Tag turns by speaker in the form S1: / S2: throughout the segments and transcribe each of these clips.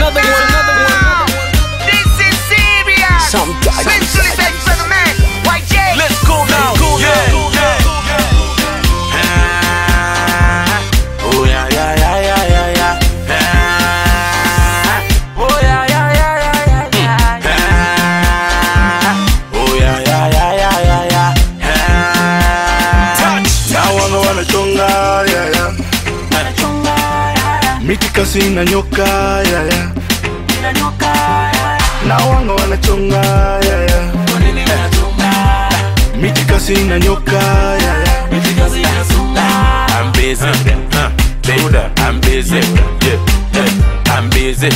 S1: another one, another one.
S2: This is serious.
S3: Sometimes.
S2: Literally said for the man. YJ.
S4: Let's go now. yeah, yeah. Ah, oh yeah, yeah, yeah, yeah, yeah, yeah. Ah, oh yeah, yeah, yeah, yeah, yeah, yeah. Ah, oh yeah, yeah, yeah, yeah, yeah, yeah. Ah,
S5: na wanga wanachonga yaya miti kasi na nyoka yaya na wanga wanachonga yaya miti kasi na nyoka yaya
S4: I'm busy. Huh. Builder. I'm busy. Yeah. yeah. I'm busy.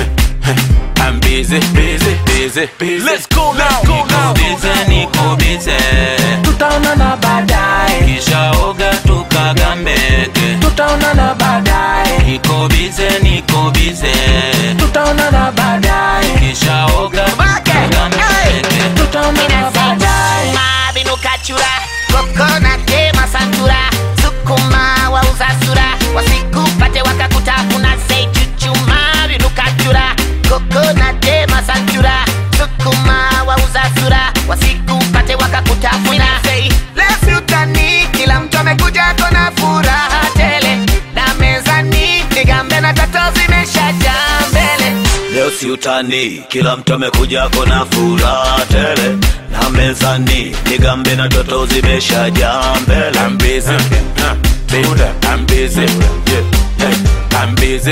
S4: I'm busy, busy, busy, busy. Let's go now. Go now.
S6: bize niko bize
S3: tutaonana baadaye
S6: kisha oga tukagambeke
S3: tutaonana baadaye
S6: niko bize niko bize
S3: tutaonana baadaye
S6: kisha oga tukagambeke
S3: tutaonana baadaye
S2: Sukuma binukachura coconut masantura sukuma wauza sura wasikupate wakakutafuna sei chuchuma binukachura coconut masantura sukuma wauza sura wasikupate wakakutafuna sei lefyutani kila mtu amekuja kona furaha tele na mezani nigambe na tato zimeshajaa mbele
S6: leo si utani kila mtu amekuja kona furaha tele na mezani nigambe na toto zimeshajaa mbele
S4: I'm busy. Huh. Builder. I'm busy. Yeah. yeah. I'm busy.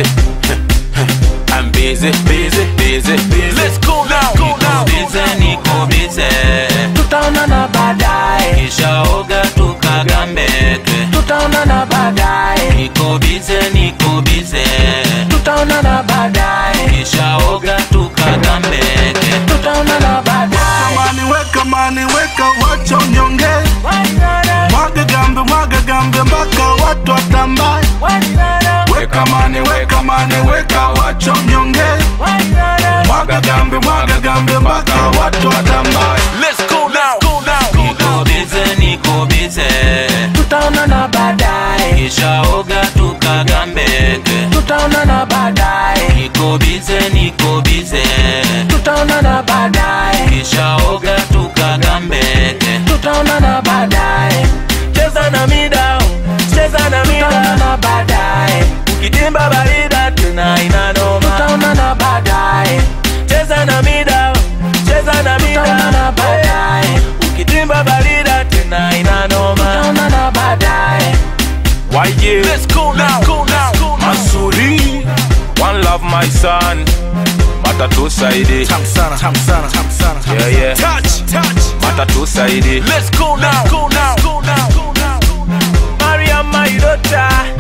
S4: I'm busy, busy, busy, busy. Let's go now. Go now.
S6: bize niko bize
S3: tutaonana baadaye
S6: kisha oga tukagambeke
S3: tutaonana baadaye
S6: niko bize niko bize
S3: tutaonana baadaye
S6: kisha oga tukagambeke
S3: tutaonana baadaye
S5: mani weka mani weka wacho mnyonge mwaga gambe mwaga gambe mpaka watu watambaye weka mani weka mani weka wacho mnyonge mwaga gambe mwaga gambe mpaka watu watambaye
S4: Let's go now. Go now. Go
S6: niko
S4: now.
S6: bize niko bize
S3: tutaonana baadaye
S6: kisha oga tukagambeke
S3: tutaonana baadaye
S6: niko bize niko bize
S3: tutaonana baadaye
S6: kisha oga tukagambeke
S3: tutaonana baadaye
S6: cheza na mida cheza na mida
S3: tutaonana baadaye
S6: ukitimba barida tena inanoma
S3: tutaonana baadaye
S6: cheza na mida cheza na
S3: tutaonana
S6: mida
S3: baadaye
S6: ukitimba barida tena inanoma
S3: tutaonana baadaye
S4: YG. Let's go now. Go now. Go now.
S5: Masuri
S4: One love, my son. Matatu Saidi.
S5: sana sana sana
S4: Yeah, yeah. Touch, touch. Matatu Saidi. Let's go now. Go now. Go now. Go now.
S6: Mariam my daughter